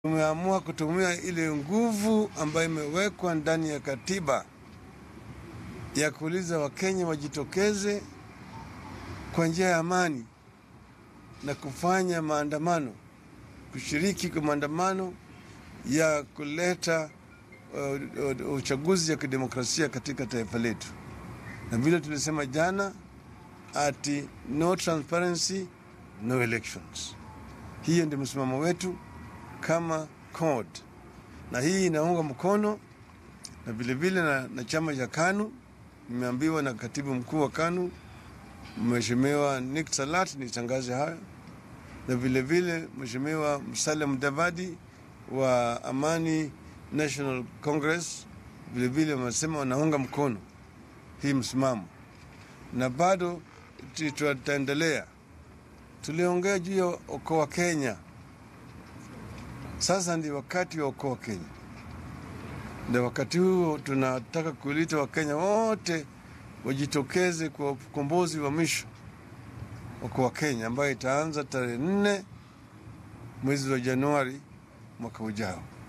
Tumeamua kutumia ile nguvu ambayo imewekwa ndani ya katiba ya kuuliza Wakenya wajitokeze kwa njia ya amani na kufanya maandamano, kushiriki kwa maandamano ya kuleta uh, uh, uchaguzi ya kidemokrasia katika taifa letu, na vile tulisema jana, ati no transparency no elections. Hiyo ndio msimamo wetu kama CORD, na hii inaunga mkono na vilevile na, na chama cha KANU. Nimeambiwa na katibu mkuu wa KANU Mheshimiwa Nick Salat nitangaze hayo, na vilevile Mheshimiwa Musalia Mudavadi wa Amani National Congress vilevile wamesema wanaunga mkono hii msimamo, na bado tutaendelea. Tuliongea juu ya okoa Kenya. Sasa ndi wakati wa okoa Kenya, na wakati huo tunataka kuilita Wakenya wote wajitokeze kwa ukombozi wa mwisho okoa Kenya ambayo itaanza tarehe nne mwezi wa Januari mwaka ujao.